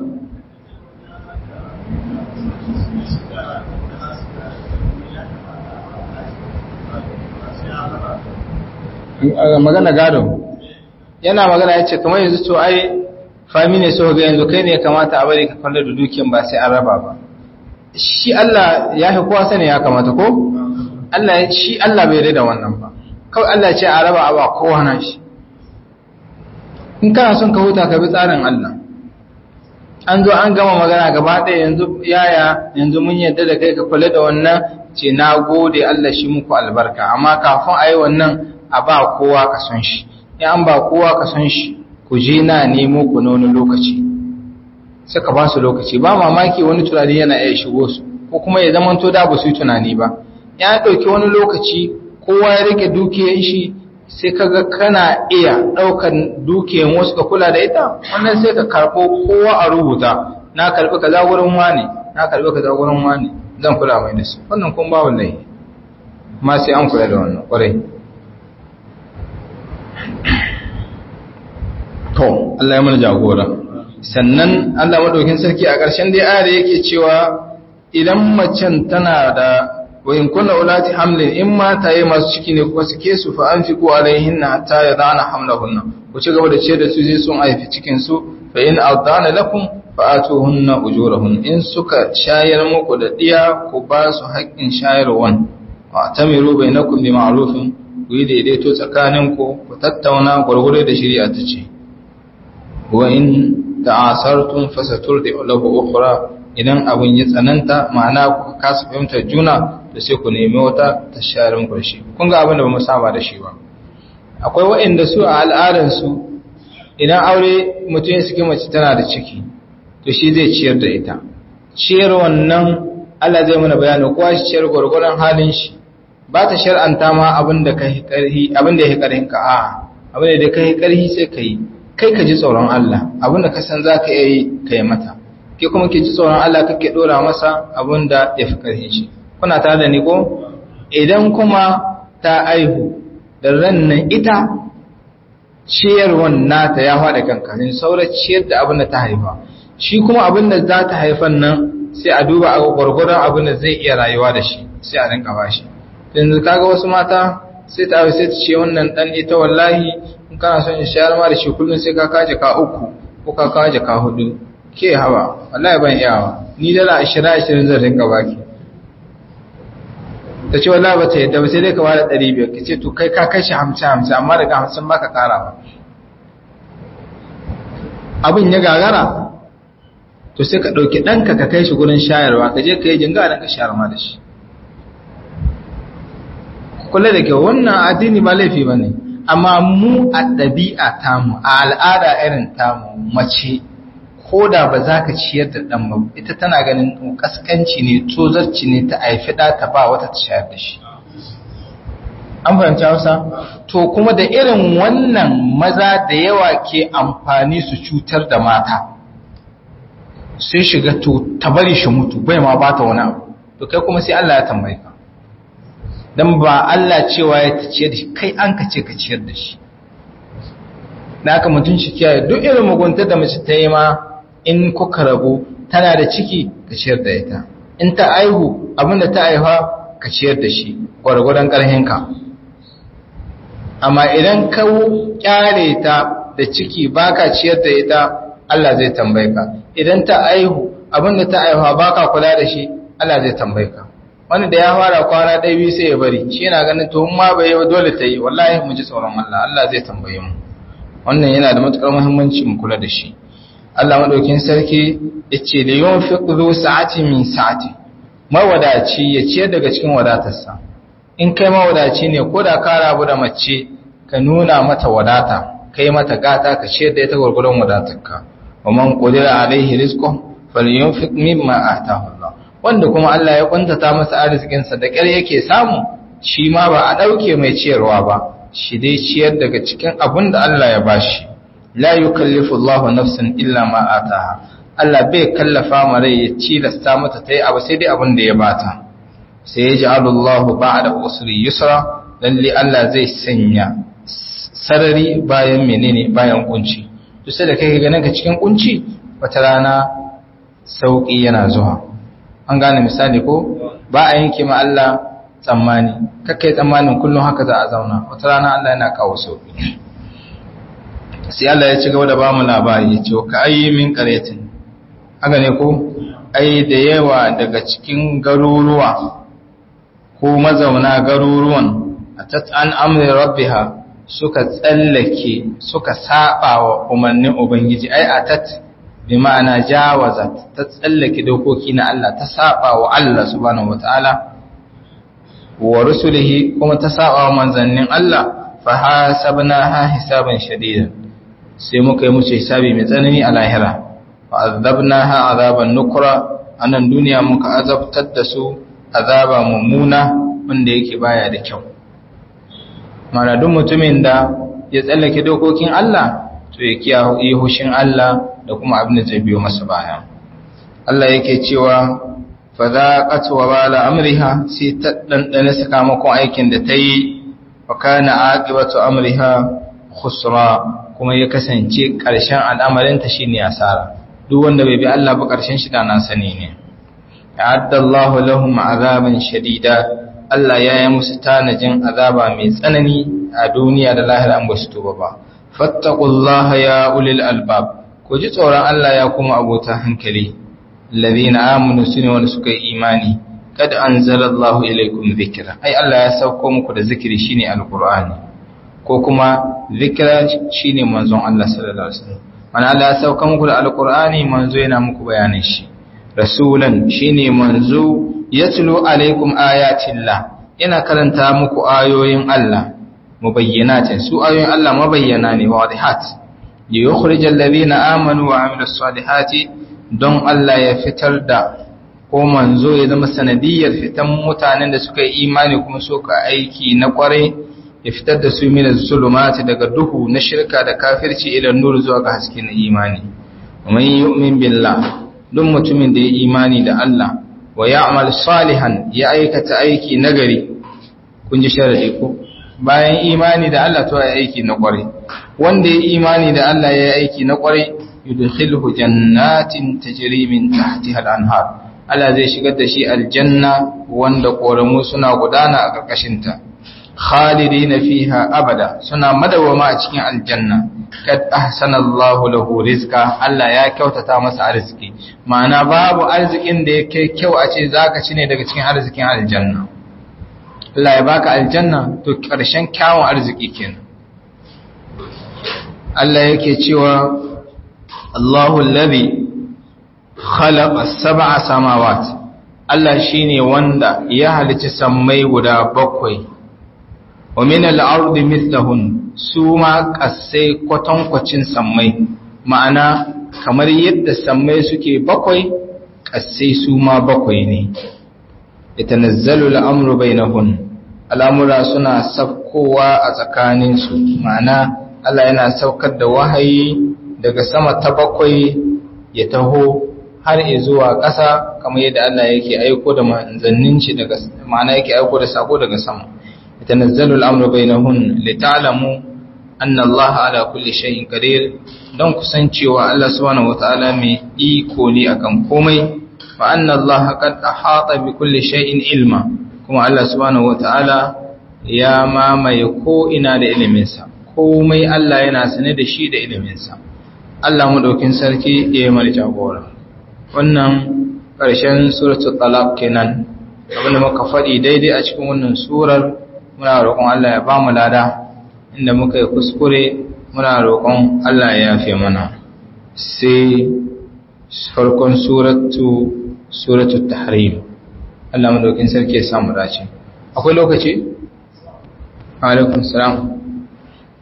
magana gado yana magana ya ce kamar yanzu to ai fami ne so ga yanzu kai ne kamata a bari ka kwallo da dukiyan ba sai an raba ba shi Allah ya fi kowa sani ya kamata ko Allah shi Allah bai da wannan ba kawai Allah ce a raba a ba kowa na shi in kana son ka huta ka bi tsarin Allah an zo an gama magana gaba ɗaya yanzu yaya yanzu mun yadda da kai ka kula da wannan ce na gode Allah shi muku albarka amma kafin a yi wannan a ba kowa ka son shi in an ba kowa ka son shi ku je na nemo ku na wani lokaci suka ba su lokaci ba mamaki wani tunani yana iya shigo su ko kuma ya zama to da ba su yi tunani ba ya ɗauki wani lokaci kowa ya rike dukiyar shi sai kaga kana iya ɗaukan dukiyar wasu ka kula da ita wannan sai ka karɓo kowa a rubuta na karɓi kaza gurin wani na karɓi kaza gurin wani zan kula mai da su wannan kun ba wallahi ma sai an kula da wannan ƙwarai to Allah ya mana jagora sannan Allah madaukin sarki a ƙarshen dai ayar yake cewa idan macen tana da wa in kunna ulati hamlin in mata yi masu ciki ne kuma suke su fa anfiqu alaihinna hatta yadana hamlahunna ku ci gaba da ce da su zai sun haifi cikin su fa in adana lakum fa atuhunna ujurahun in suka shayar muku da diya ku ba su haƙƙin shayarwan wa tamiru bainakum bi ma'rufin ku yi daidaito tsakaninku ku tattauna gurgure da shari'a ta ce wa in ta'asartum fasaturdi lahu ukhra idan abun ya tsananta ma'ana ku kasa fahimtar juna da sai ku nemi wata ta share muku shi kun ga abin da bamu saba da shi ba akwai waɗanda su a al'adar su idan aure mutum ya saki mace tana da ciki to shi zai ciyar da ita ciyar wannan Allah zai mana bayani kowa shi ciyar gwargwaron halin shi ba ta shar'anta ma abin da kai karhi abin da yake karhin ka a abin da kai karhi sai kai kai ka ji tsoron Allah abin da ka san zaka iya yi kai mata ke kuma ke ji tsoron Allah kake dora masa abin da ya fi karhin shi kuna tare da ni ko idan kuma ta aihu da rannan ita ciyarwan nata ya faɗa kanka ne saura ciyar da abin da ta haifa shi kuma abin da za ta haifan nan sai a duba a gwargwadon abin da zai iya rayuwa da shi sai a rinka bashi yanzu kaga wasu mata sai ta sai ta ce wannan dan ita wallahi in kana son in shayar ma da shi kullum sai ka kaje ka uku ko ka kaje ka hudu ke hawa wallahi ban iyawa ni dala 20 20 zan rinka baki ta ce wallahi ba ta yadda ba sai dai ka bada 500 ka ce to kai ka kashi 50 50 amma daga 50 baka kara ba abin ya gagara to sai ka ɗauki ɗanka ka kai shi gurin shayarwa ka je ka yi jinga ɗan ka shayar ma da shi kula da kyau wannan addini ba laifi ba ne amma mu a ɗabi'a tamu a al'ada irin tamu mace ko da ba za ka ciyar da ɗan ba ita tana ganin ƙasƙanci ne tozarci ne ta haifi ɗa ta ba wata ta shayar da shi an fahimci hausa to kuma da irin wannan maza da yawa ke amfani su cutar da mata sai shiga to ta bari shi mutu bai ma ba ta wani abu to kai kuma sai Allah ya tambaye ka dan ba Allah cewa ya ta ciyar da shi kai an ka ce ka ciyar da shi da aka mutum shi kiyaye duk irin muguntar da mace ta yi ma in kuka rabu tana da ciki ka ciyar da ita in ta aihu abinda ta aiha ka ciyar da shi gwargwadon ƙarhinka amma idan ka kyare ta da ciki baka ciyar da ita Allah zai tambaye ka idan ta aihu abinda ta aihuwa baka kula da shi Allah zai tambaye ka wanda da ya fara kwana ɗaya biyu sai ya bari shi yana ganin to ma bai yi dole ta yi wallahi mu ji tsoron Allah Allah zai tambaye mu wannan yana da matukar muhimmanci mu kula da shi Allah madaukin sarki yace da yunfiq zu sa'ati min sa'ati mawadaci ya ciyar daga cikin wadatarsa in kai mawadaci ne ko da ka rabu da mace ka nuna mata wadata kai mata gata ka ciyar da ita gurgurun wadatarka wa man qadira alaihi rizqu falyunfiq mimma ataahu Allah wanda kuma Allah ya kuntata masa arzikin sa da ƙyar yake samu shi ma ba a dauke mai ciyarwa ba shi dai ciyar daga cikin abin da Allah ya bashi la yukallifu Allahu nafsan illa ma ataaha Allah bai kallafa ma rai ya cilasta mata ta yi abu sai dai abin da ya bata sai ya ji Allahu ba'da usri yusra lalle Allah zai sanya sarari bayan menene bayan kunci duk sai da kai ganin ka cikin kunci wata rana sauki yana zuwa an gane misali ko ba a yanke ma Allah tsammani kakkai tsammanin kullum haka za a zauna wata rana Allah yana kawo sauki sai Allah ya ci gaba da bamu labari ya ce ka ayi min qaryatin haka ne ko ai da yawa daga cikin garuruwa ko mazauna garuruwan atat an amri rabbiha suka tsallake suka saba wa umarnin ubangiji ai atat bi ma'ana jawazat ta tsallake dokoki na Allah ta saba wa Allah subhanahu wataala wa rusulihi kuma ta saba wa manzannin Allah fa hasabnaha hisaban shadidan sai muka yi musu hisabi mai tsanani a lahira fa'azabnaha azaban nukura a nan duniya muka azabtar da su azaba mummuna wanda yake baya da kyau mana duk mutumin da ya tsallake dokokin Allah to ya kiyaye hushin Allah da kuma abin da zai biyo masa baya Allah yake cewa fa zaqat wa bala amriha sai ta dandane sakamakon aikin da ta yi wa kana aqibatu amriha khusra kuma ya kasance ƙarshen al'amarinta shine asara duk wanda bai bi Allah ba ƙarshen shi da na sani ne ya'addallahu lahum azaban shadida Allah ya yi musu tanajin azaba mai tsanani a duniya da lahira an basu tuba ba fattaqullaha ya ulil albab ku ji tsoron Allah ya kuma abota hankali alladhina amanu sune wanda suka yi imani kad anzalallahu ilaykum dhikra ai Allah ya sauko muku da zikiri shine alqur'ani ko kuma zikra shine manzon Allah sallallahu alaihi wasallam mana Allah ya sauka muku da alkur'ani manzo yana muku bayanin shi rasulan shine manzo yatlu alaikum ayatillah yana karanta muku ayoyin Allah mubayyinatin su ayoyin Allah mabayyana ne wadihat yukhrijal ladina amanu wa amilus salihati don Allah ya fitar da ko manzo ya zama sanadiyar fitan mutanen da suka yi imani kuma suka aiki na kwarai ya fitar da su min zulumati daga duhu na shirka da kafirci ila nur zuwa ga haske na imani man yu'min billah duk mutumin da ya imani da Allah wa ya'mal salihan ya aikata aiki nagari kun ji sharadi ko bayan imani da Allah to ya aiki na kwarai wanda ya imani da Allah ya aiki na kwarai yudkhilhu jannatin tajri min tahtiha al-anhar Allah zai shigar da shi aljanna wanda koramu suna gudana a karkashin ta khalidina fiha abada suna madawama a cikin aljanna kad ahsana Allahu lahu rizqa Allah ya kyautata masa arziki ma'ana babu arzikin da yake kyau a ce zaka ci ne daga cikin arzikin aljanna Allah ya baka aljanna to karshen kyawun arziki kenan Allah yake cewa Allahu alladhi khalaqa sab'a samawat Allah shine wanda ya halici sammai guda bakwai wa min al-ardi mithlahun su ma kasai kwatankwacin sammai ma'ana kamar yadda sammai suke bakwai kasai su ma bakwai ne yatanazzalu al-amru bainahun al'amura suna saukowa a tsakaninsu ma'ana Allah yana saukar da wahayi daga sama ta bakwai ya taho har zuwa ƙasa kamar yadda Allah yake aiko da manzannin shi daga ma'ana yake aiko da sako daga sama yatanazzalu al-amru bainahun lita'lamu anna Allah ala kulli shay'in qadir don kusancewa Allah subhanahu wata'ala mai iko ne akan komai fa anna Allah qad ahata bi kulli shay'in ilma kuma Allah subhanahu wata'ala ya mamaye ko ina da iliminsa komai Allah yana sane da shi da iliminsa Allah madaukin sarki ya yi mara jagora wannan ƙarshen suratul talaq kenan abinda muka faɗi daidai a cikin wannan surar muna roƙon Allah ya ba mu lada inda muka yi kuskure muna roƙon Allah ya yafe mana sai farkon suratu suratul tahrim Allah madaukin sarki ya samu dace akwai lokaci alaikum salam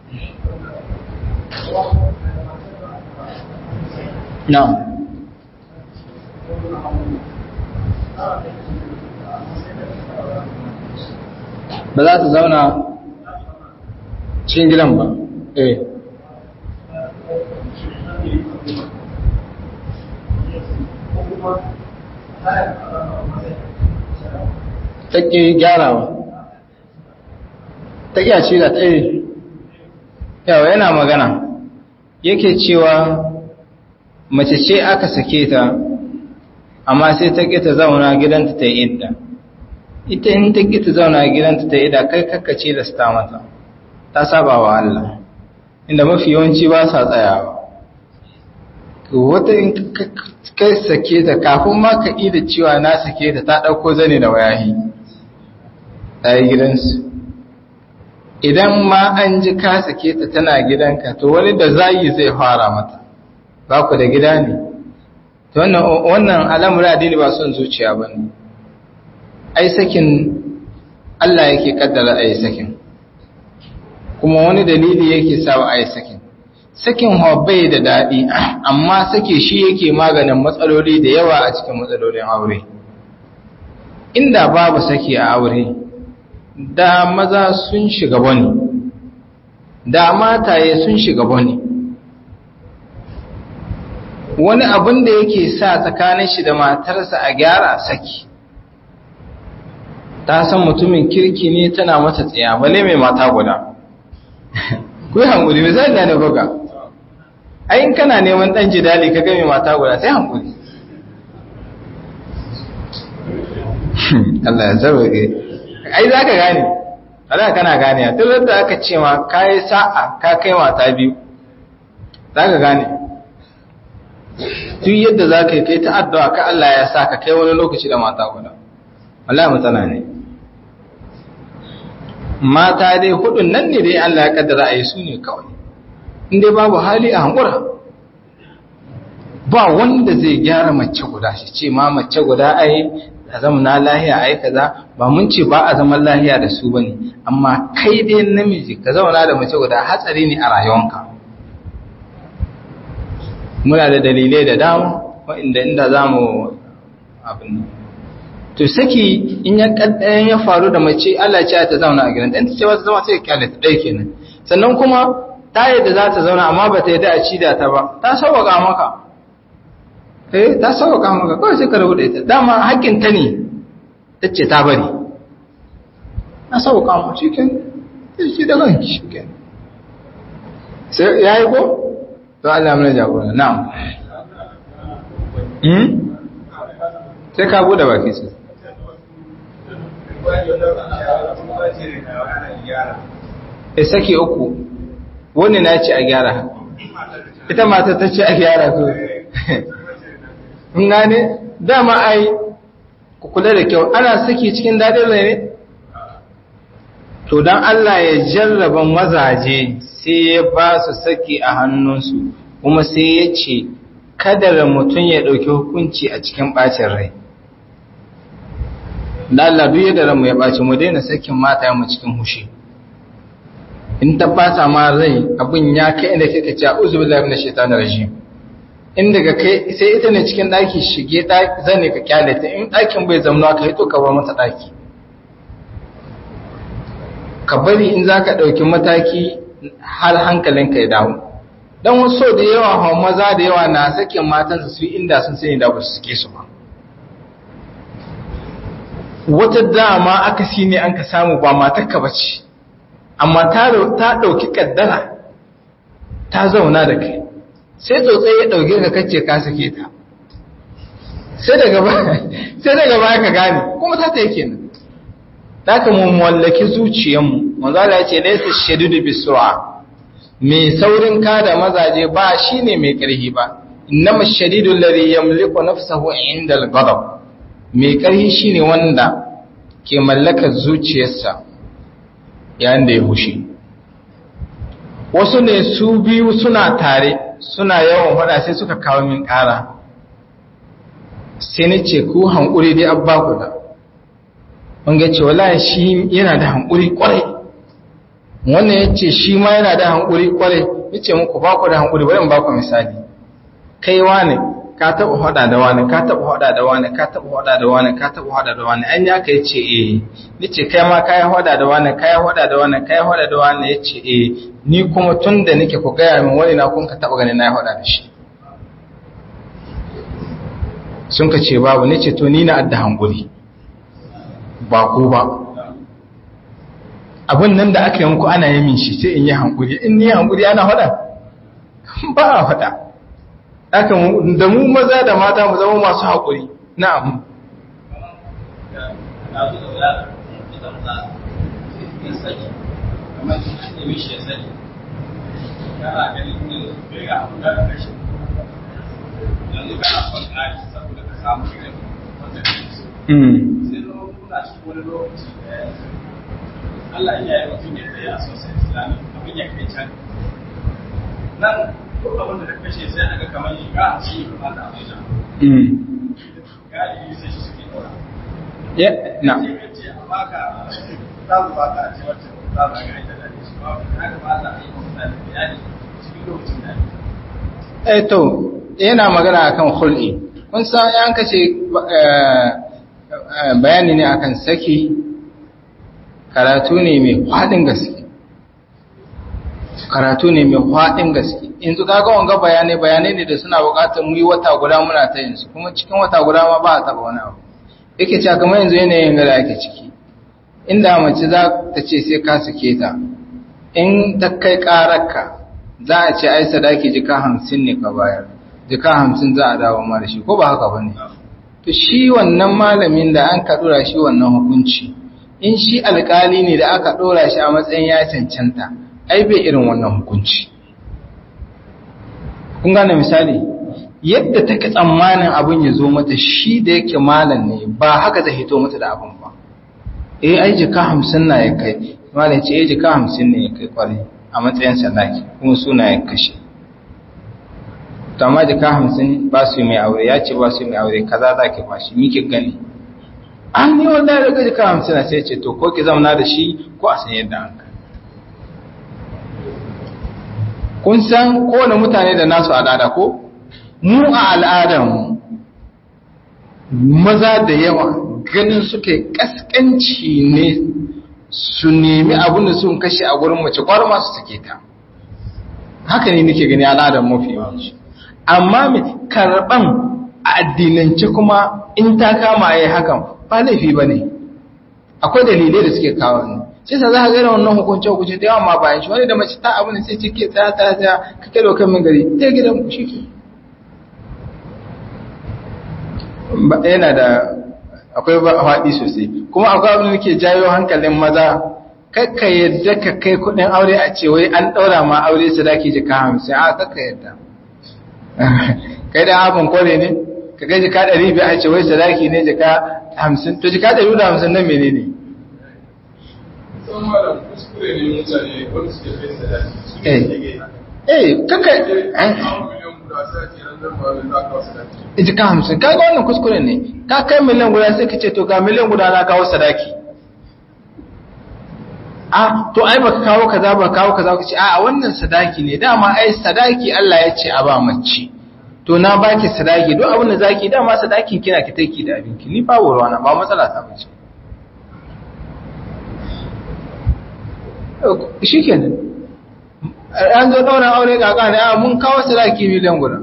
na'am ba za ta zauna cikin gidan ba eh ta ƙi gyarawa ta ƙi a ce da ta yi yawa yana magana yake cewa mace ce aka sake ta amma sai ta ƙi ta zauna gidanta ta yi idda ita in ta ƙi ta zauna gidanta ta yi idda kai kakkace da sta mata ta saba wa Allah inda mafi yawanci ba sa tsayawa wata in kai sake ta kafin ma ka da cewa na sake ta ta ɗauko zane da wayahi ɗaya gidansu idan ma an ji ka sake ta tana gidanka to wani da zayi zai fara mata ba ku da gida ne to wannan al'amura addini ba son zuciya ba ne ai sakin Allah yake kaddara ai sakin kuma wani dalili yake sawa ai sakin sakin bai da daɗi amma sake shi yake maganin matsaloli da yawa a cikin matsalolin aure inda babu saki a aure da maza sun shiga bane da mataye sun shiga bane wani abin da yake sa tsakanin shi da matarsa a gyara saki ta san mutumin kirki ne tana mata tsaya bale mai mata guda ku yi hankuli misali na buga ayin kana neman dan jidali ka game mata guda sai hankuli Allah ya sauke ai za ka gane Allah kana gane duk da aka ce ma kai sa'a ka kai mata biyu za ka gane duk yadda za ka yi kai ta addu'a ka Allah ya sa ka kai wani lokaci da mata guda Allah matsala ne mata dai hudun nan ne dai Allah ya kaddara a yi su ne kawai inda babu hali a hankura ba wanda zai gyara mace guda shi ce ma mace guda ai a zama na lahiya ai kaza ba mun ce ba a zaman lahiya da su bane amma kai dai namiji ka zauna da mace guda hatsari ne a rayuwanka muna da dalilai da dama wa'inda inda za mu abin to saki in ya kaddayan ya faru da mace Allah ce ta zauna a gidan dan ta ce ba ta zama sai kyale ta dai kenan sannan kuma ta yadda za ta zauna amma ba ta yadda a ci da ta ba ta sauwaka maka eh ta sauwaka maka kawai sai ka rabu da ita dama hakkin ta ne ta ce ta bari na sauwaka maka shiken shi da ranki shiken sai yayi ko to Allah mana jagora na'am hmm sai ka bude baki sai e saki uku wani na ce a gyara ita mata ta ce a gyara ko in gane dama ai ku kula da kyau ana saki cikin daɗin rai ne to don Allah ya jarraba mazaje sai ya ba su saki a hannunsu kuma sai ya ce kadar mutum ya ɗauki hukunci a cikin ɓacin rai da Allah duk yadda ranmu ya ɓaci mu daina sakin mata mu cikin hushi in ta fasa ma rai abin ya kai inda kika ce a'udhu billahi minash shaitanir rajim in daga kai sai ita ne cikin daki shige daki zane ka kyale ta in dakin bai zama ka hito ka bar mata daki ka bari in zaka dauki mataki har hankalinka ya dawo dan wasu da yawa hawa maza da yawa na sakin matansa su inda sun sani da ba su suke su ba wata dama aka si ne an ka samu ba matarka ba ce amma ta ɗauki ƙaddara ta zauna da kai sai tsotsai ya ɗauke ka kacce ka sake ta sai daga baya ka gane kuma ta ta yake nan ta ka mu mallaki zuciyanmu manzala ya ce laisa shadidu bisu'a mai saurin kada mazaje ba shine mai ƙarfi ba innama shadidu alladhi yamliku nafsahu inda al-ghadab mai ƙarfi shine wanda ke mallakar zuciyarsa yayin da ya hushi wasu ne su biyu suna tare suna yawan faɗa sai suka kawo min ƙara sai na ce ku hankuri dai abba ku da wanga ce wallahi shi yana da hankuri kwarai wannan ya ce shi ma yana da hankuri kwarai ya ce muku ba ku da hankuri bari in ba ku misali kai wane ka taba hada da wani ka taba hada da wani ka taba hada da wani ka taba hada da wani an ya kai ce eh nace kai ma kai hada da wani kai hada da wani kai hada da wani yace eh ni kuma tunda nake ku ga min wani na kun ka taba ganin na hada da shi sun ka ce babu nace to ni na adda hanguri ba ku ba abin nan da aka yi muku ana yamin shi sai in yi hankuri in ni hankuri ana hada ba a hada aka da mu maza da mata mu zama masu haƙuri na'am Allah ya yi mutum ya tsaye a sosai islami abin ya kai can nan duk abin da kashe sai aka kamar yi ga shi ba ta abin da galibi sai shi suke dora ya na sai ka ce a baka za mu baka a ce wacce za mu ga ita da shi ba ka ga ba Allah ya yi mutane bayani cikin lokacin da eh to yana magana akan khul'i kun san yan kace bayani ne akan saki karatu ne mai faɗin gaske karatu ne mai faɗin gaske yanzu kaga wanga bayanai bayanai ne da suna buƙatar mu yi wata guda muna ta yin su kuma cikin wata guda ma ba a taɓa wani abu yake cewa kamar yanzu yanayin da ake ciki inda mace za ta ce sai ka sake ta in ta kai ƙararka za a ce ai sadaki jika hamsin ne ka bayar jika hamsin za a dawo ma da shi ko ba haka ba ne to shi wannan malamin da an ka ɗora shi wannan hukunci in shi alkali ne da aka ɗora shi a matsayin ya cancanta ai bai irin wannan hukunci kun gane misali yadda take tsammanin abin ya zo mata shi da yake malam ne ba haka zai hito mata da abin ba eh ai jika hamsin na ya kai malam ce eh jika hamsin ne ya kai kwarai a matsayin sadaki kuma suna ya kashe to amma jika hamsin ba su yi mai aure ya ce ba su yi mai aure kaza za ki bashi miki gani an yi wallahi daga jika hamsin a sai ce to ko ki zamana da shi ko a san yadda an kai kun san kowane mutane da nasu al'ada ko mu a al'adarmu maza da yawa ganin suke kaskanci ne su nemi abin da sun kashe a gurin mace kwar masu suke ta haka ne nake gani al'adar mafi yawanci amma mai karɓan a addinance kuma in ta kama ya hakan ba laifi ba ne akwai dalilai da suke kawo ne sai sa za ka gane wannan hukunce hukunce da yawan ma bayan shi wani da mace ta abu ne sai ce ke tsaya tsaya tsaya ka kai dokan min gari ta gidan ku shi ke yana da akwai faɗi sosai kuma akwai abin da ke jayo hankalin maza kakka yadda ka kai kuɗin aure a ce wai an ɗaura ma aure sadaki jika hamsin a kakka yadda kai da abin kore ne ka kai jika ɗari biyu a ce wai sadaki ne jika hamsin to jika ɗari da hamsin nan mene ne eh kaka jika hamsin kaga wannan kuskure ne ka kai miliyan guda sai ka ce to ga miliyan guda na kawo sadaki a to ai baka kawo kaza ba kawo kaza ka ce a wannan sadaki ne dama ai sadaki Allah ya ce a ba mace to na baki sadaki don abin da zaki dama sadakin kina ki take da abinki ni ba ruwana ba matsala ta bace shikenan an zo daura aure kaka ne a mun kawo sadaki miliyan guda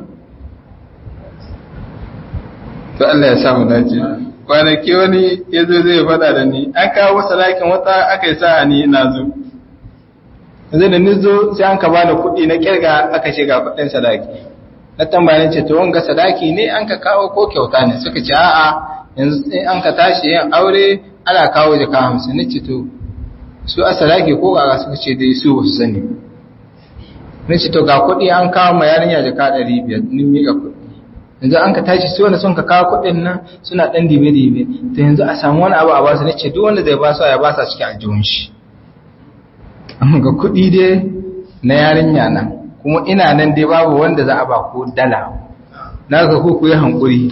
to Allah ya samu dace kwanaki wani ya zo zai fada da ni an kawo sadakin wata aka yi sa ni na zo yanzu da ni zo sai an ka bani kuɗi na kirga aka ce ga kuɗin sadaki na tambaya ce to wanga sadaki ne an ka kawo ko kyauta ne suka ce a'a yanzu in an ka tashi yin aure ana kawo jaka hamsin ni ce to su a sadaki ko ga suka ce dai su ba su sani ni ce to ga kuɗi an kawo ma yarinya jaka ɗari biyar ni miƙa kuɗi yanzu an ka tashi su wanda sun ka kawo kuɗin nan suna ɗan dibe-dibe to yanzu a samu wani abu a basu ne ce duk wanda zai basu ya basa cikin aljihun shi ga kuɗi dai na yarinya nan kuma ina nan dai babu wanda za a ba ko dala na ga ku yi hankuri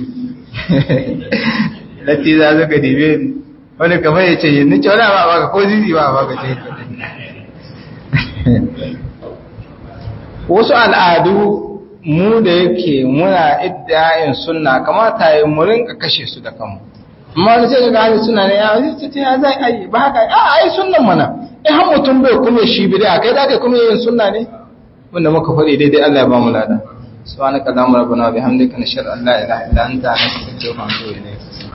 latti za su ga dibe ni wani kamar ya ce ni ce wani ba baka ko zizi ba baka ce wasu al'adu mu da yake muna iddayin sunna kamata yi mu rinka kashe su da kanmu amma wani sai ga hali suna ne ya ce ce ya zai ai ba haka a ai sunnan mana in har mutum bai kuma shi bid'a kai da kai kuma yin sunna ne wanda muka faɗi daidai Allah ya ba mu lada subhanaka allahumma rabbana wa bihamdika nashhadu an la ilaha illa anta nastaghfiruka wa natubu ilayk